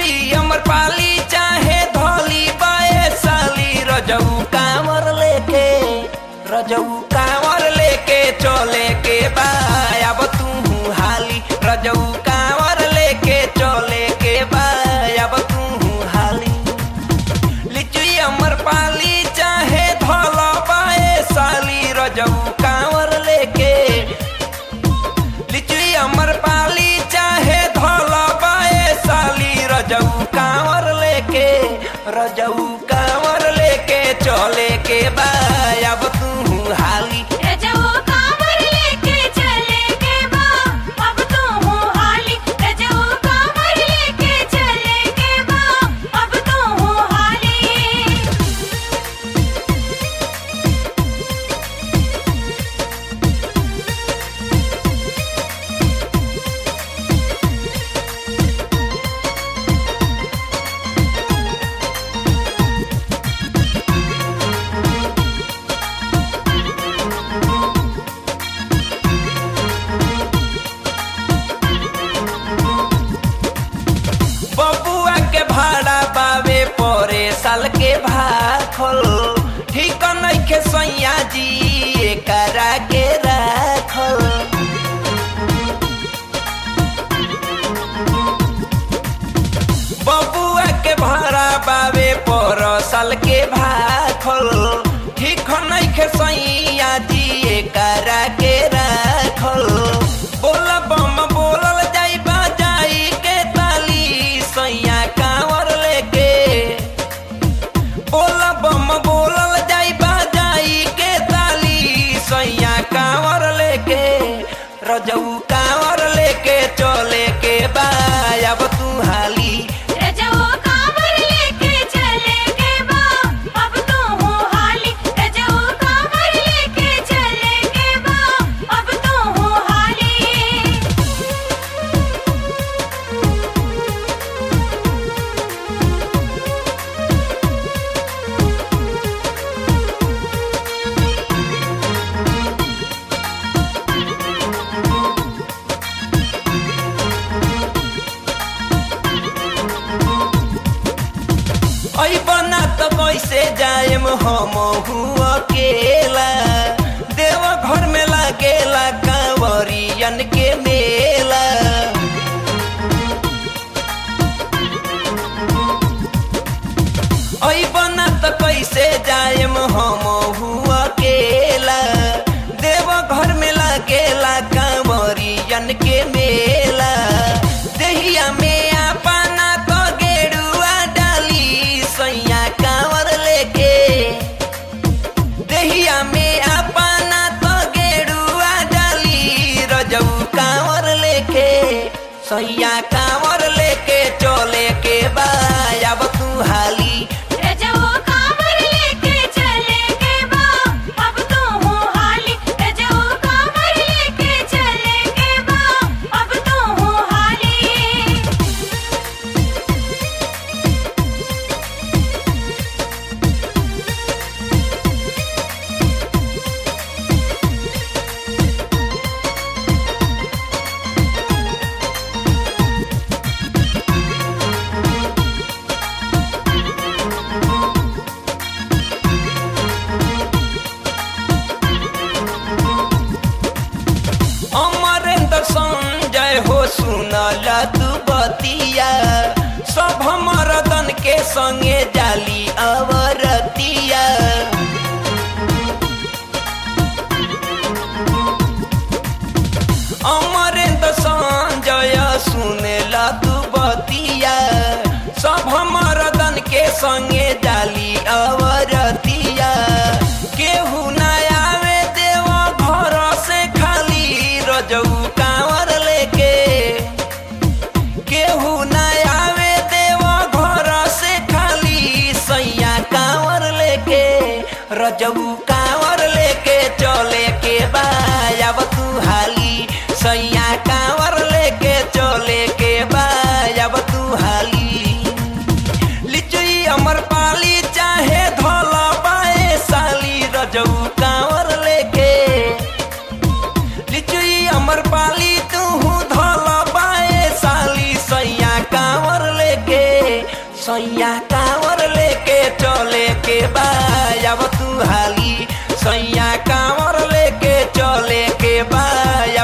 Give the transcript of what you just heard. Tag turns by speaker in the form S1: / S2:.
S1: लिचुई अमर पाली चाहे धोली बाए साली रजऊ कांवर लेके रजऊ कांवर लेके चले के बा अब तू हाली रजऊ कांवर लेके चले के बा अब तू हाली लिचुई अमर पाली चाहे धोला बाए साली रजऊ कांवर लेके लिचुई अमर पाली चाहे धोला बाए साली रजऊ कांवर लेके रजऊ कांवर लेके चले के बा अब तू हाली
S2: रजऊ कांवर लेके चले के बा अब तू हो हाली रजऊ कांवर लेके चले के बा अब तू हो हाली
S1: बबुआ के भाड़ा बावे परे साल के भाखल ठीक नइखे सैया जी एकरा के राखल बबुआ के भाड़ा बावे पर साल के भाखल ठीक नइखे सैया जी एकरा के राखल बोल बम बोलल जाई बाजाई के ताली सैया कांवर लेके बोल बम बोलल जाई बाजाई के ताली सैया कांवर लेके रजऊ कांवर लेके चले के बा अब तू हाली
S2: रजऊ कांवर लेके चले के बा अब तू हो हाली रजऊ कांवर लेके चले के बा अब तू हो हाली
S1: ऐ बना त कैसे जाएम हम हुआ अकेला देव घर में लागेला कांवरियन के मेला ऐ बना त कैसे जाएम हम हुआ अकेला देव घर में लागेला कांवरियन के मेला देहिया में अपना तो गेरुआ डाली सैया कांवर लेके देहिया में अपना तो गेरुआ डाली रजऊ कांवर लेके सैया कांवर लेके चले के बा अब तू हाली
S2: रजऊ कांवर लेके चले के बा अब तू हो हाली रजऊ कांवर लेके चले के बा अब तू हो हाली
S1: अमरेंद्र संजय हो सुनल तू बतिया सब मरदन के संगे जाली अवरतिया अमरेंद्र संजय सुनल तू बतिया सब मरदन के संगे जाली अवरतिया केहू ना आवे देव घर से खाली रजऊ कांवर लेके केहू ना आवे देव घर से खाली सैया कांवर लेके रजऊ कांवर लेके चले के बा अब तू हाली सैया कांवर लेके चले के बा अब तू हाली लिचुई अमर पाली चाहे धोला बाए साली रजऊ कांवर लेके लिचुई अमर पाली तू धोला बाए साली सैया कांवर लेके सैया कांवर लेके चले के बा अब तू हाली सैया कांवर लेके चले के बा